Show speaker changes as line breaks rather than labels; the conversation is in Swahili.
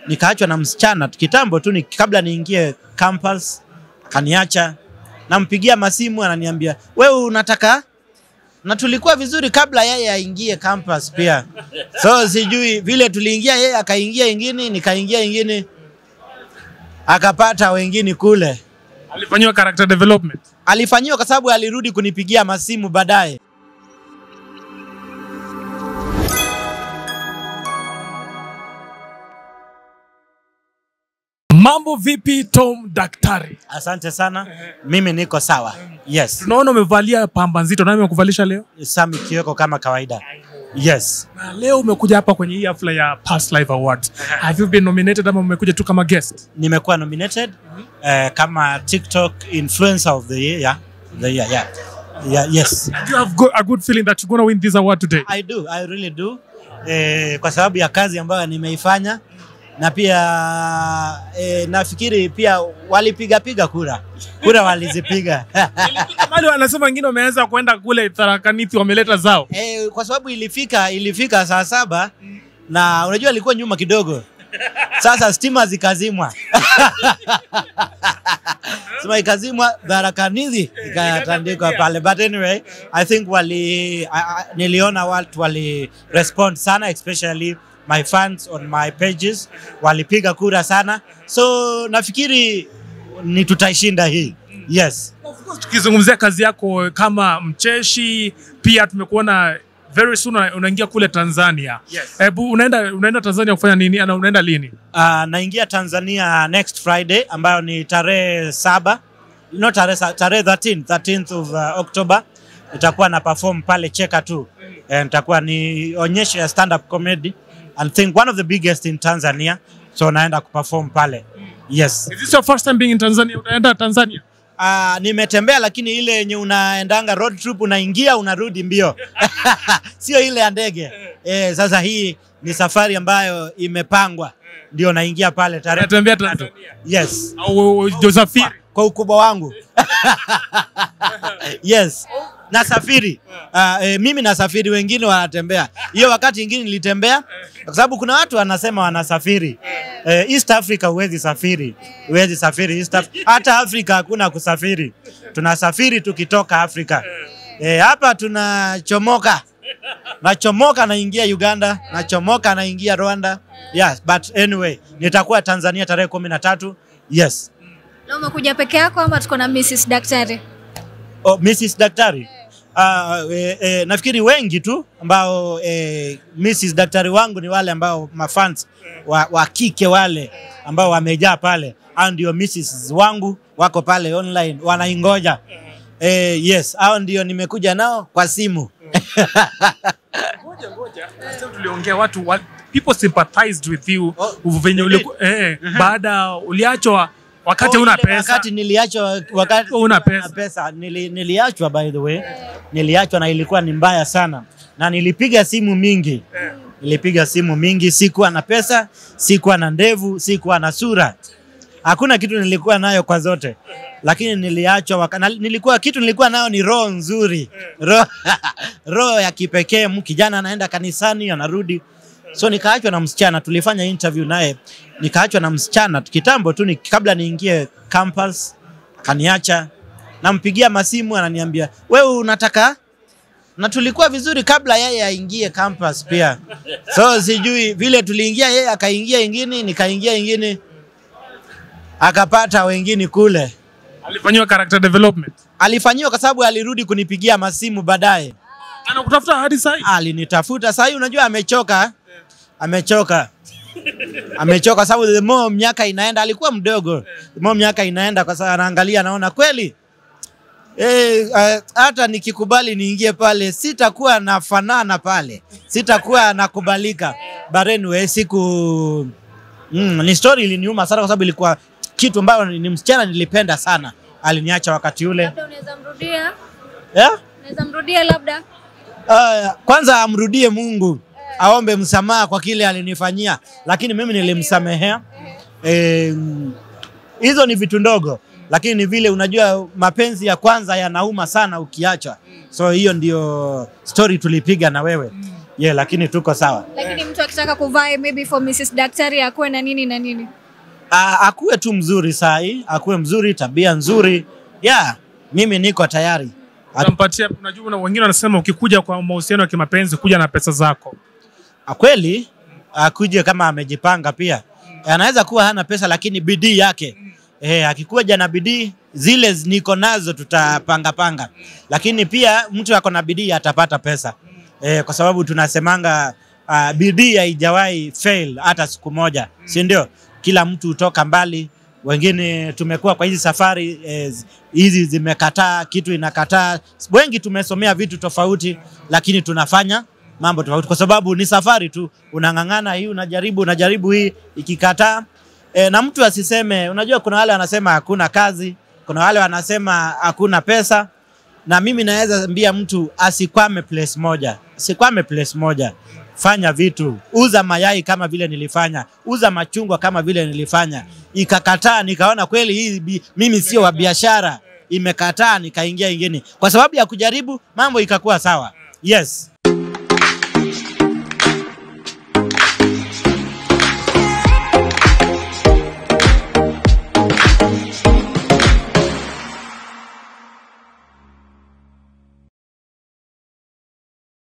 nikaachwa na msichana kitambo tu ni, kabla niingie campus, kaniacha. Nampigia masimu ananiambia wewe unataka na tulikuwa vizuri kabla yeye aingie campus pia. So sijui vile tuliingia, yeye akaingia ingine, nikaingia ingine, akapata wengine kule.
Alifanyiwa character development.
Alifanyiwa kwa sababu alirudi kunipigia masimu baadaye.
Mambo vipi Tom Daktari?
Asante sana, mimi niko sawa. Yes,
Tunaona umevalia pamba nzito, nani amekuvalisha leo?
Sami Kioko kama kawaida. Yes,
Na leo umekuja hapa kwenye hii hafla ya Past Life Awards. Have you been nominated ama umekuja tu kama guest?
nimekuwa nominated eh, kama TikTok influencer of the year. Yeah, the year. Yeah. Yeah, yes.
Do you have go a good feeling that you're going to win this award today?
I do, I really do. Eh, kwa sababu ya kazi ambayo nimeifanya na pia eh, nafikiri pia walipiga piga kura kura walizipiga
Mali wanasema wengine wameanza kwenda kule Tharakanithi wameleta zao.
eh, kwa sababu ilifika ilifika saa saba na unajua ilikuwa nyuma kidogo, sasa stima zikazimwa stima ikazimwa, Tharakanithi ikatandikwa pale, but anyway I think wali I, I, niliona watu wali respond sana especially my fans on my pages walipiga kura sana, so nafikiri ni tutaishinda hii. Yes.
Tukizungumzia kazi yako kama mcheshi, pia tumekuona very soon una- unaingia kule Tanzania.
Yes.
Hebu unaenda unaenda Tanzania kufanya nini? Ana unaenda lini?
Uh, naingia Tanzania next Friday ambayo ni tarehe saba no tarehe sa- tarehe 13 13th of uh, October nitakuwa na perform pale Cheka tu eh, nitakuwa ni onyesho ya stand up comedy and think one of the biggest in Tanzania so naenda kuperform pale yes
Is this your first time being in Tanzania? Unaenda Tanzania?
uh, nimetembea lakini ile yenye unaendanga road trip unaingia unarudi mbio sio ile ya ndege eh, sasa hii ni safari ambayo imepangwa ndio naingia pale tarehe
Unatembea Tanzania?
yes
Au Josafiri?
kwa ukubwa wangu yes nasafiri uh, e, mimi nasafiri wengine wanatembea hiyo wakati ingine nilitembea kwa sababu kuna watu wanasema wanasafiri eh, east africa huwezi safiri huwezi safiri east Af hata afrika hakuna kusafiri tunasafiri tukitoka afrika eh, hapa tunachomoka nachomoka naingia uganda nachomoka naingia rwanda yes but anyway nitakuwa tanzania tarehe kumi na tatu yes
Leo umekuja peke yako ama tuko na Mrs. Daktari?
Oh, Mrs. Daktari. Uh, eh, eh, nafikiri wengi tu ambao eh, Mrs. Daktari wangu ni wale ambao mafans wa, wa kike wale ambao wamejaa pale, hao ndio Mrs. wangu wako pale online wanaingoja. Eh, yes, hao ndio nimekuja nao kwa simu.
Ngoja ngoja. Sasa tuliongea watu wa, people sympathized with you
Oh,
venye
really?
uliku, eh, baada uliachwa wakati
Oh,
una
ile
pesa.
Wakati niliachwa wakati
Una pesa.
pesa nili, niliachwa by the way. Niliachwa na ilikuwa ni mbaya sana. Na nilipiga simu mingi. Nilipiga simu mingi, sikuwa na pesa, sikuwa na ndevu, sikuwa na sura. Hakuna kitu nilikuwa nayo kwa zote. Lakini niliachwa waka, na, nilikuwa kitu nilikuwa nayo ni roho nzuri. Roho roho ya kipekee, mu- kijana anaenda kanisani anarudi. So nikaachwa na msichana, tulifanya interview naye, nikaachwa na msichana kitambo tu ni, kabla niingie campus, kaniacha. Nampigia masimu ananiambia, wewe unataka na tulikuwa vizuri kabla yeye aingie campus pia. So sijui vile tuliingia, yeye akaingia ingine, nikaingia ingine, akapata wengine kule.
Alifanyiwa character development.
Alifanyiwa kwa sababu alirudi kunipigia masimu baadaye.
Anakutafuta hadi sasa.
alinitafuta sasa hii unajua amechoka amechoka amechoka sababu the more miaka inaenda alikuwa mdogo the more miaka inaenda kwa sababu anaangalia anaona kweli Eh, eh, hata nikikubali niingie pale sitakuwa nafanana pale sitakuwa nakubalika but anyway siku mm, ni story iliniuma sana kwa sababu ilikuwa kitu ambayo ni msichana nilipenda sana aliniacha wakati ule
Labda unaweza mrudia?
yeah?
Unaweza mrudia labda?
Uh, kwanza amrudie Mungu, aombe msamaha kwa kile alinifanyia, lakini mimi nilimsamehea. Eh, hizo ni vitu ndogo, lakini ni vile unajua mapenzi ya kwanza yanauma sana ukiacha. So hiyo ndio story tulipiga na wewe. yeah, lakini tuko sawa.
Lakini mtu akitaka kuvaa maybe for Mrs. Daktari akuwe na nini na nini?
Ah, akuwe tu mzuri sahi, akuwe mzuri, tabia nzuri. Yeah, mimi niko tayari. At-
Utampatia, unajua na wengine wanasema ukikuja kwa mahusiano ya kimapenzi kuja na pesa zako.
Ah, kweli akuje kama amejipanga pia. Anaweza kuwa hana pesa lakini bidii yake eh, akikuja na bidii zile z- niko nazo tutapanga panga, lakini pia mtu ako na bidii atapata pesa eh, kwa sababu tunasemanga uh, bidii haijawahi fail hata siku moja, si ndio? Kila mtu hutoka mbali. Wengine tumekuwa kwa hizi safari eh, z- hizi zimekataa, kitu inakataa. Wengi tumesomea vitu tofauti, lakini tunafanya mambo tofauti kwa sababu ni safari tu, unang'ang'ana hii, unajaribu unajaribu hii, ikikataa e, na mtu asiseme. Unajua, kuna wale wanasema hakuna kazi, kuna wale wanasema hakuna pesa, na mimi naweza ambia mtu asikwame place moja, asikwame place moja. Fanya vitu, uza mayai kama vile nilifanya, uza machungwa kama vile nilifanya. Ikakataa, nikaona kweli hii bi- mimi sio wa biashara, imekataa, nikaingia ingine kwa sababu ya kujaribu, mambo ikakuwa sawa. Yes.